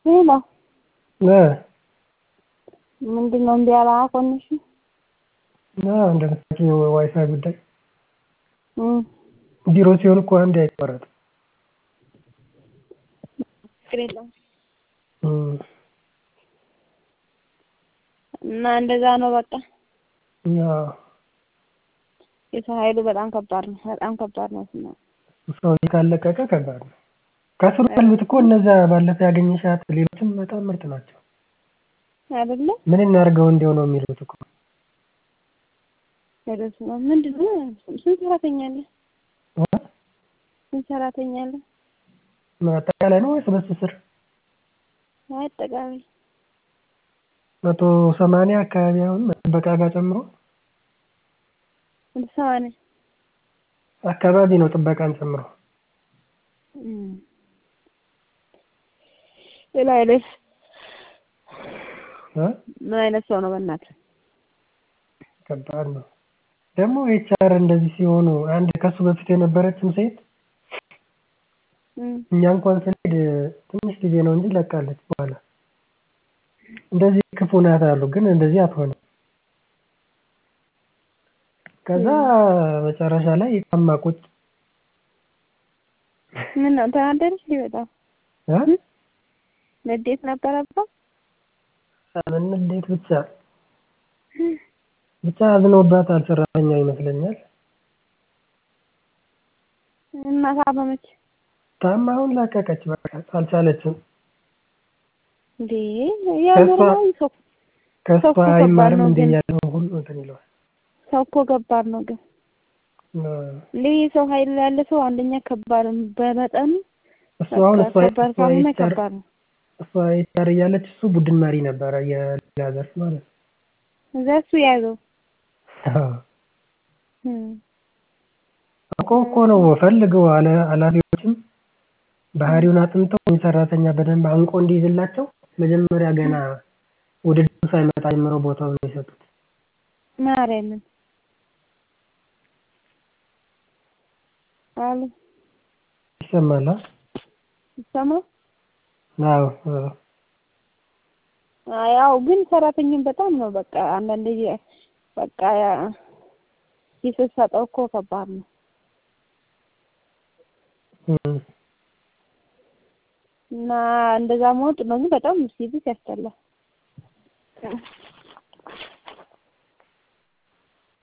ሄሎ እ ምንድን ነው እምቢ አለ ኮኔክሽን እንደምታውቂው የዋይፋይ ጉዳይ እም ቢሮ ሲሆን እኮ አንዴ አይቋረጥም። ችግር የለውም እም እና እንደዛ ነው በቃ አዎ የሰው ኃይሉ በጣም ከባድ ነው። በጣም ከባድ ነው። ስማ ሰው ካለቀቀ ከባድ ነው። ከስሩ ያሉት እኮ እነዛ ባለፈው ያገኘሻት ሌሎችም በጣም ምርጥ ናቸው። አይደለ ምን እናድርገው እንዲያው ነው የሚሉት እኮ ሄደስ ነው ምንድን ነው ስንት ሰራተኛ አለ? እ ስንት ሰራተኛ አለ? አጠቃላይ ነው ወይስ በሱ ስር? አጠቃላይ መቶ ሰማንያ አካባቢ አሁን ጥበቃ ጋር ጨምሮ ስንት ሰማንያ አካባቢ ነው ጥበቃን ጨምሮ። እም ሌላ አይነት እ ምን አይነት ሰው ነው በእናትህ? ከባድ ነው። ደግሞ ኤችአር እንደዚህ ሲሆኑ አንድ ከሱ በፊት የነበረችም ሴት እም እኛ እንኳን ስንሄድ ትንሽ ጊዜ ነው እንጂ ለቃለች በኋላ። እንደዚህ ክፉ ናት አሉ፣ ግን እንደዚህ አትሆንም። ከዛ መጨረሻ ላይ ታማ ቁጭ ምን ነው ተናደደች እንዴ በጣም? እ ንዴት ነበረባት? ምን እንዴት ብቻ ብቻ አዝነውባታል ሰራተኛ ይመስለኛል። እና ታመመች ታማ አሁን ለቀቀች በቃ አልቻለችም። እንዴ ያው ከእሷ- ኖርማሊ ሰው ከእሷ ሰው እኮ ከባድ አይማርም ነው እንደ ግን። እያለ ሁሉ እንትን ይለዋል። ሰው እኮ ከባድ ነው ግን እ እንዴ የሰው ኃይል ያለ ሰው አንደኛ ከባድ ነው በመጠኑ እሱ አሁን በቃ እሷ ከባድ እሷ ካልሆነ ኤችአር ከባድ ነው። እሷ ኤችአር እያለች እሱ ቡድን መሪ ነበረ የሌላ ዘርፍ ማለት ነው። እዛ እሱ ያዘው አዎ። እም አውቀው እኮ ነው ፈልገው አለ ኃላፊዎችም ባህሪውን አጥንተው ሰራተኛ በደንብ አንቆ እንዲይዝላቸው መጀመሪያ ገና ውድድሩ ሳይመጣ ጀምሮ ቦታውን ነው የሰጡት። ማርያምን አሉ ይሰማል? ይሰማ አዎ አዎ። ያው ግን ሰራተኛም በጣም ነው በቃ አንዳንድ ጊዜ በቃ ስትሰጠው እኮ ከባድ ነው። እም እና እንደዛ መሆን ጥሩ ነው፣ ግን በጣም ሲብስ ያስጠላል።